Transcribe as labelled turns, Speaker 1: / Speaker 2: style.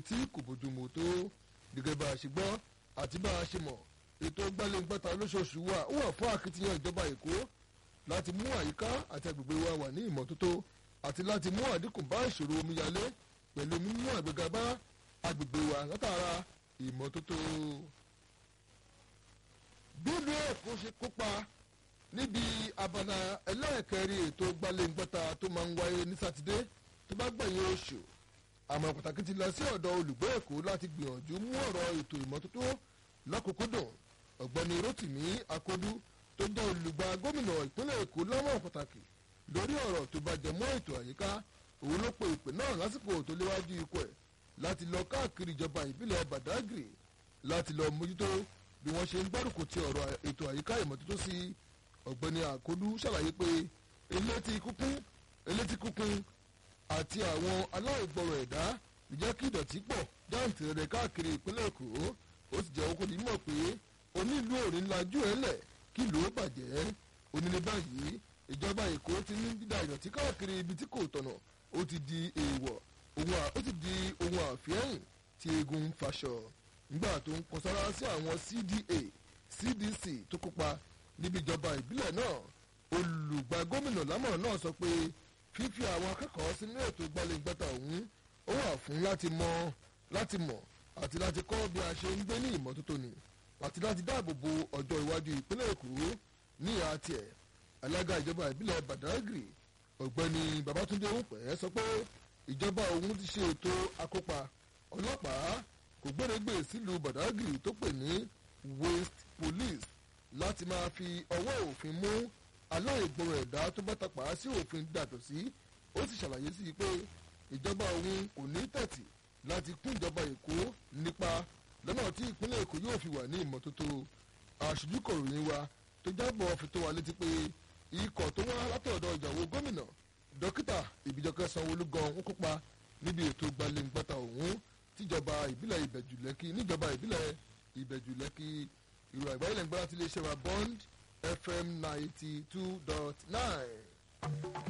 Speaker 1: tí kò bójúmu tó gẹ́gẹ́ bá a ṣe gbọ́ àti bá a ṣe mọ̀ ètò gbálẹ́ngbẹ́ta lóṣooṣù wa ó wà fún akitiyan ìjọba èkó láti mú àyíká àti agbègbè wa wà ní ìmọ́tótó àti láti mú àdínkù bá ìṣòro omíyalé pẹ̀lú mímú àgbéga bá agbègbè wa látara ìmọ́tótó. bí ìlú èkó ṣe kópa níbi abala ẹlẹ́ẹ̀kẹrin ètò gbálẹ́ngbẹ́ta tó máa ń wáyé ní sátidé tó bá gbẹ̀yìn oṣù àmọ́ pàtàkì ti lọ sí ọ̀dọ̀ olùgbé èkó láti gbìyànjú mú ọ̀rọ̀ ètò ìmọ́tótó lọ́kùnkúndùn ọ̀gbẹ́ni rotimi akodu tó jẹ́ olùgbà gómìnà ìpínlẹ̀ èkó lọ́wọ́ pàtàkì lórí ọ̀rọ̀ tó bá jẹ mọ́ ètò àyíká òun ló pe ìpè náà lásìkò tó léwájú ikọ̀ ẹ̀ láti lọ káàkiri ìjọba ìbílẹ̀ badagry láti lọ mójútó bí wọ́n ṣe ń gbárùkù ti ọ̀rọ̀ ètò àyíká ìmọ́tótó sí ọ̀gbẹ́ni akodu ṣàlàyé pé elétí kúkún elétí kúkún àti àwọn aláìgbọràn ẹ̀dá ìjẹ́ kí ìdọ̀tí pọ̀ jáǹtì rẹ̀ káàkiri ìpínlẹ̀ èkó ó sì jẹ́ okòó nímọ̀ pé onílù òrìn lajú ẹ̀ lẹ̀ kí ìlú ó bàjẹ́ onílé báyìí ìjọba èkó ti ní dídá ìdọ̀tí káàkiri ibi tí kò tọ̀nà ó ti di èèwọ̀ ó ti di ohun àfihàn tí eegun ń faṣọ nígbà tó ń kọ sára sí àwọn cda cdc tó kópa níbi ìjọba ìbílẹ̀ náà olùgbà gómìnà lámọ̀ràn náà sọ pé fífi àwọn akẹ́kọ̀ọ́ sínú ètò gbálẹ́gbẹ́ta ọ̀hún ó wà fún láti mọ láti mọ̀ àti láti kọ́ bí a ṣe ń gbé ní ìmọ́tótó ni àti láti dáàbò bo ọjọ́ iwájú ìpínlẹ̀ èkó ní ìhà tiẹ̀ alága ìjọba ìbílẹ̀ badagry ọ̀gbẹ́ni babatunde òpẹ́ sọ pé ìjọba òun ti ṣe ètò akópa ọlọ́pàá kò gbèrègbè sílùú badagry tó pè ní waste police láti máa fi ọwọ́ òfin mú aláìgbọràn ẹ̀dá tó bá tapà sí òfin dàtọ̀ sí ó sì ṣàlàyé sí i pé ìjọba òun kò ní tẹ̀tì láti kún ìjọba èkó nípa lọ́nà tí ìpínlẹ̀ èkó yóò fi wà ní ìmọ́tótó aṣojú kọ̀ròyìn wa tó jábọ̀ fi tó wa létí pé ikọ̀ tó wá látọ̀dọ̀ ìjàwó gómìnà dókítà ìbíjọkẹ́ sanwó-olú gan ń kópa níbi ètò gbalẹ̀ngbàtà ọ̀hún tíjọba ìbílẹ̀ ìbẹ̀jùlẹ́kì níjọba ìbílẹ̀ ìbẹ̀jùlẹ́kì ìrò àgbáyé lẹ́ngbàrá ti lè ṣe wa bond fm ninety two dot nine.